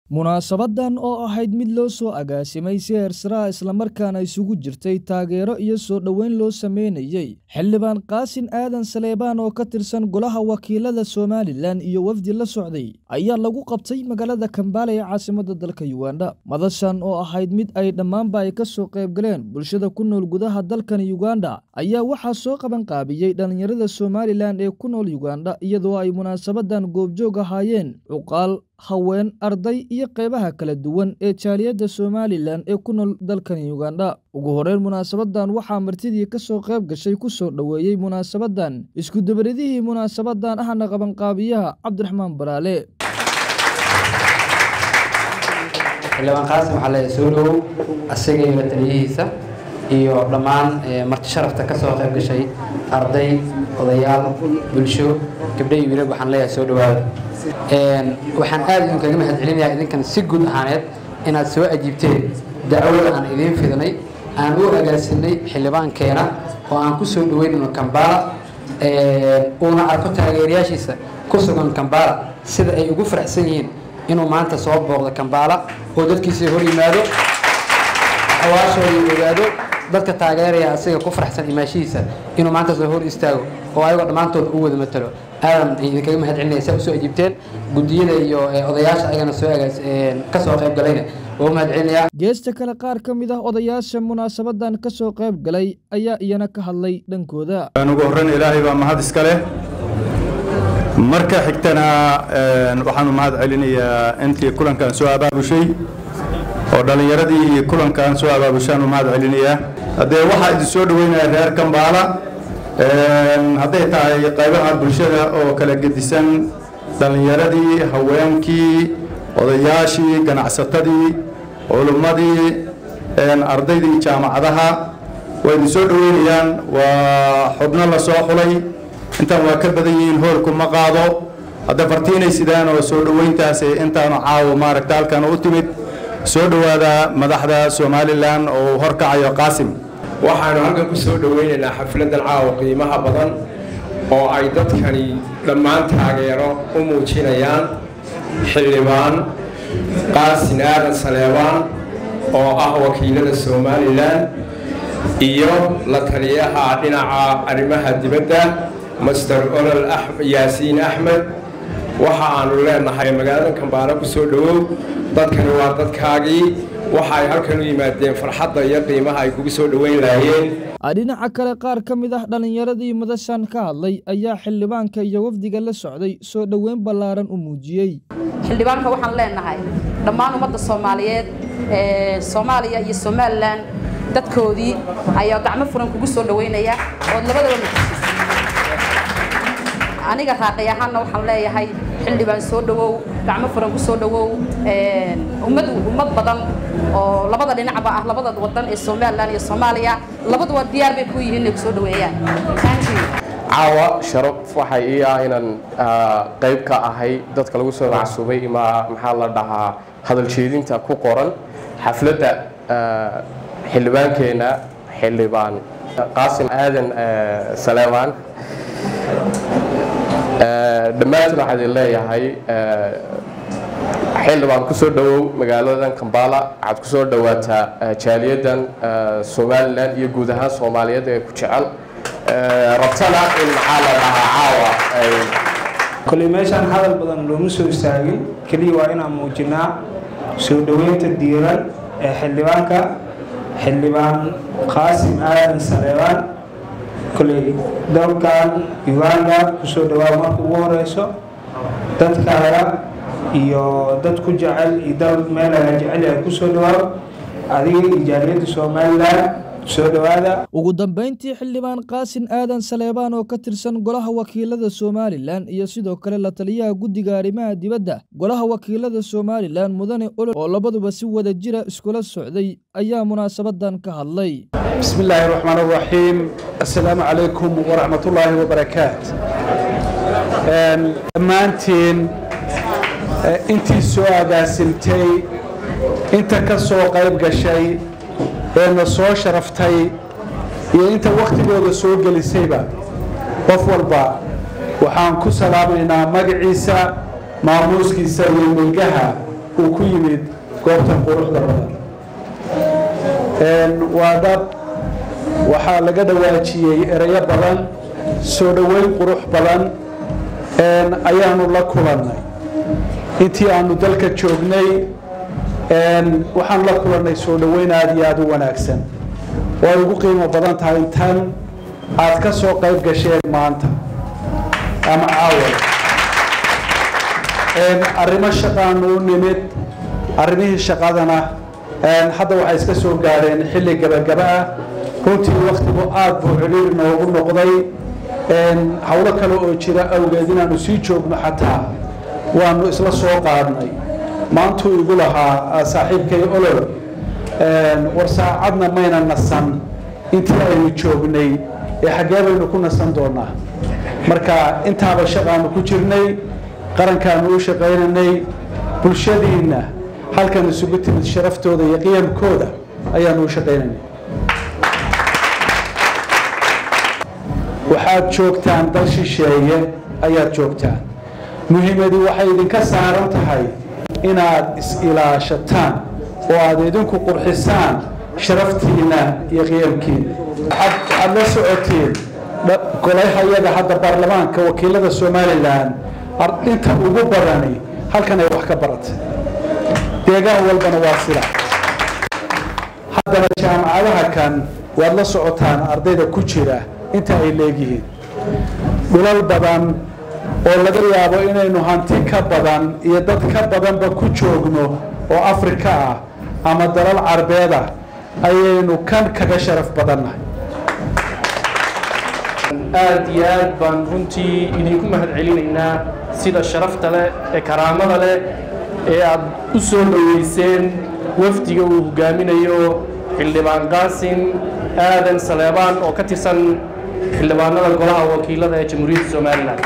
munaasabadan oo ahayd mid loo soo agaasimay si heersaraa islamarkaana isugu jirtay taageero iyo soo dhoweyn loo sameynayey xildhibaan qaasin aadan saleebaan oo ka tirsan golaha wakiilada somalilan iyo wafdi la socday ayaa lagu qabtay magaalada kambaala ee caasimada dalka yuganda madashan oo ahayd mid ay dhammaanba ay ka soo qaybgaleen bulshada ku nool gudaha dalkan yuganda ayaa waxaa soo qabanqaabiyey dhallinyarada somalilan ee ku nool yuganda iyadoo ay munaasabadan goobjoog ahaayeen cuqaal haween arday iyo qeybaha kala duwan ee jaaliyadda somalilan ee ku nool dalkan yuganda ugu horeyn munaasabadan waxaa martidii ka soo qayb gashay ku soo dhoweeyey munaasabadan iskudabaridihii munaasabadan ahna qabanqaabiyaha cabdiraxmaan baraale xildhibaan qaasim waxaa leeyahay soo dhowow asaga iyo taliyihiisa iyo dhammaan marti sharafta ka soo qayb gashay arday odayaal bulsho gabdho iyo wiilal waxaan leeyahay soo dhowaada waxaan aad idinkaga mahad celinayaa idinkan si guud ahaaneed inaad soo ajiibteen dacwada aan idiin fidnay aan u agaasinay xildhibaankeena oo aan ku soo dhaweynayno kambaala uuna arko taageerayaashiisa ku sugan kambaala sida ay ugu faraxsan yihiin inuu maanta soo booqdo kambaala oo dadkiisa hor yimaado xawaashooda ogaado dadka taageeraya asiga ku faraxsan imaashihiisa inuu maanta soo hor istaago oo ayagoo dhammaantood u wada matalo aadan idinkaga mahad celinaya saa usoo ajiibteen guddiyada iyo odayaasha ayagana soo agaas ka soo qayb galayna waa u mahad celinayaa geesta kale qaar ka mid ah odayaasha munaasabadan ka soo qayb galay ayaa iyana ka hadlay dhankooda ugu horreyn ilaahay baa mahad iska leh marka xigtana waxaanu mahad celinayaa intii kulankan soo abaabushay oo dhallinyaradii iyo kulankan soo abaabushaanu mahad celinayaa haddee waxaa idin soo dhoweynaya reer kambaala hadday tahay qaybaha bulshada oo kala gedisan dhallinyaradii haweenkii odayaashii ganacsatadii culummadii ardaydii jaamacadaha waa idin soo dhoweynayaan waa xubno la soo xulay intaan waa ka badan yihiin hoolku ma qaado hadda fartiinay sidaan oo soo dhoweyntaas intaanu caawo maaragta halkan u timid soo dhowaada madaxda somalilan oo horkacayo qaasim waxaanu halkan ku soo dhoweynaynaa xafladan caawa qiimaha badan oo ay dadkani dhammaan taageero u muujinayaan xildhibaan qaasin aadan saleebaan oo ah wakiilada somalilan iyo la taliyaha dhinaca arrimaha dibadda master olol yaasiin axmed waxa aanu leenahay magaalada kambaalo ku soo dhowow dadkani waa dadkaagii waxa ay halkan u yimaadeen farxadda iyo qiimaha ay kugu soo dhoweyn lahaayeen dhinaca kale qaar ka mid ah dhallinyaradii madashan ka hadlay ayaa xildhibaanka iyo wafdiga la socday soo dhoweyn ballaaran u muujiyey xildhibaanka waxaan leenahay dhammaan ummadda soomaaliyeed ee soomaaliya iyo somalilan dadkoodii ayaa gacmo furan kugu soo dhoweynaya ood labadaba aniga raaqay ahaanna waxaan leeyahay xildhibaan soo dhowow gacmo furan ku soo dhowow ummad ummad badan oo labada dhinacba ah labada wadan ee somalilan iyo soomaaliya labaduba diyaar bay ku yihiin inay ku soo dhoweeyaan caawa sharaf waxay ii ah inaan qayb ka ahay dadka lagu soo macsuubay ima maxaa la dhahaa hadal jeedinta ku qoran xafladda xildhibaankeenna xildhibaan qaasim aadan saleebaan dhammaantiin waxaa idin leeyahay xildhibaan ku soo dhowow magaaladan kambaala waxaad ku soo dhowaataa jaaliyadan somalilan iyo guud ahaan soomaaliyeed ee ku jecel rabtana in maxaa la dhahaa caawa koley meeshaan hadal badan looma soo istaagin keliya waa inaan muujinaa soo dhoweynta diiran ee xildhibaanka xildhibaan qaasim aadan saleebaan koley dalkan uganda kusoo dhawaad marka ugu horeyso dadkaaga iyo dad ku jecel iyo dal meelaga jecel yahay kusoo dhawaad adiga iyo jaaliyadda somalilan soo dhawaada ugu dambeyntii xildhibaan qaasin aadan saleebaan oo ka tirsan golaha wakiilada somalilan iyo sidoo kale la taliyaha guddiga arrimaha dibadda golaha wakiilada somalilan mudane olol oo labaduba si wada jira iskula socday ayaa munaasabadan ka hadlay بسم الله الرحمن الرحيم السلام عليكم ورحمة الله وبركاته dhammaantiin intii soo agaasintay inta ka soo qayb gashay ee na soo sharaftay iyo inta wakhtigooda soo gelisayba qof walba waxaan ku salaamaynaa magaciisa maamuuskiisa iyo milgaha uu ku yimid goobtan quruxda badan waa dhab waxaa laga dhawaajiyey erayo badan soo dhoweyn qurux badan ayaanu la kulannay intii aanu dalka joognay waxaanu la kulannay soo dhoweyn aada iyo aada u wanaagsan way ugu qiimo badan tahay tan aad ka soo qayb gasheen maanta ama caawal arrimo shaqaanu u nimid arrimihii shaqadana hadda waxay iska soo gaadheen xilli gabagaba ah runtii waktigu aada buu ciriir noogu noqday howlo kale oo jira awgeed inaanu sii joogno xataa waanu isla soo qaadnay maantuu igu lahaa saaxiibkay olol war saacadna mayna nasan intii aynu joognay ee xaggee baynu ku nasan doonaa marka intaaba shaqaanu ku jirnay qarankaanu u shaqaynanay bulshadiinna halkan isugu timid sharaftooda iyo qiyamkooda ayaanu u shaqaynanay waxaad joogtaan dal shisheeye ayaad joogtaan muhiimadii waxay idinka saaran tahay inaad is-ilaashataan oo aad idinku qurxisaan sharaftiinna iyo qiyamkiina waxaad la socotiin golahayaga hadda baarlamaanka wakiilada somalilan inta ugu badani halkan ay wax ka baratay deegaan walbana waa sida haddana jaamacadaha kan waad la socotaan ardayda ku jira inta ay leegyihiin dhulal badan oo laga yaabo inaynu hanti ka badan iyo dad ka badanba ku joogno oo afrika ah ama dalal carbeed ah ayaynu kan kaga sharaf badannahay aad iyo aad baan runtii idinku mahad celinaynaa sida sharafta leh ee karaamada leh ee aad u soo dhoweyseen wafdiga uu hogaaminayo xildhibaan qaasin aadan saleebaan oo ka tirsan xildhibaanada golaha wakiilada ee jamhuuriyadda somalilan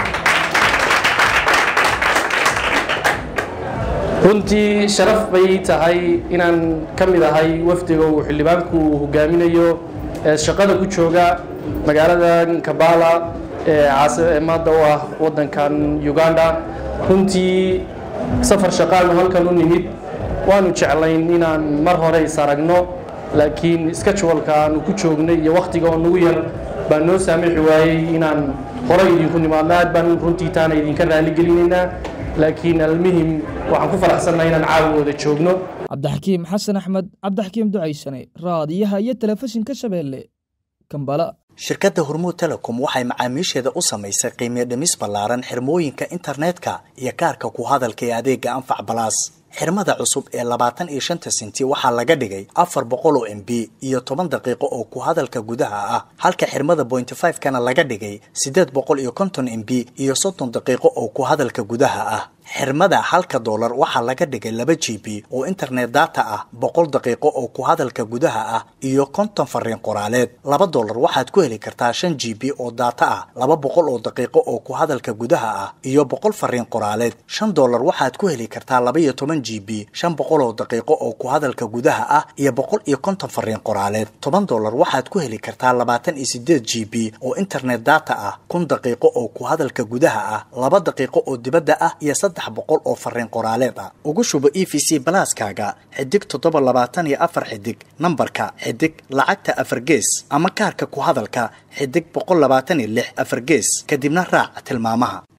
runtii sharaf bay tahay inaan ka mid ahay wafdiga uu xildhibaanku hogaaminayo ee shaqada ku jooga magaalada kabala ee caasimada u ah waddankan uganda runtii safar shaqaanu halkan u nimid waanu jeclayn inaan mar hore is aragno laakiin scheduleka aanu ku joognay iyo wakhtiga oo nagu yar baa noo saamixi waayey inaan hore idinku nimaadno aad baan runtii taana idinka raaligelinaynaa laakiin almuhim waxaan ku faraxsannahay inaan caawigooda joogno cabdixakiim xasan axmed cabdixakiim ducaysane raadiyaha iyo telefishinka shabeelle kambala shirkadda hormuud telecom waxay macaamiisheeda u samaysay qiimiyo dhimis ballaaran xirmooyinka internetka iyo kaarka ku hadalka ee adeega anfac balaas xirmada cusub ee labaatan iyo shanta senti waxaa laga dhigay afar boqol oo m b iyo toban daqiiqo oo ku hadalka gudaha ah halka xirmada pointy five kana laga dhigay siddeed boqol iyo konton m b iyo soddon daqiiqo oo ku hadalka gudaha ah xirmada halka doolar waxaa laga dhigay laba g b oo internet data ah boqol daqiiqo oo ku hadalka gudaha ah iyo konton fariin qoraaleed laba doolar waxaad ku heli kartaa shan g b oo data ah laba boqol oo daqiiqo oo ku hadalka gudaha ah iyo boqol fariin qoraaleed shan doolar waxaad ku heli kartaa laba iyo toban g b shan boqol oo daqiiqo oo ku hadalka gudaha ah iyo boqol iyo konton fariin qoraaleed toban doolar waxaad ku heli kartaa labaatan iyo sideed g b oo internet data ah kun daqiiqo oo ku hadalka gudaha ah laba daqiiqo oo dibadda ah iyo saddex boqol oo fariin qoraaleed ah ugu shubo e v c balaaskaaga xidig toddoba labaatan iyo afar xidig nambarka xidig lacagta afar gees ama kaarka ku hadalka xidig boqol labaatan iyo lix afar gees kadibna raac tilmaamaha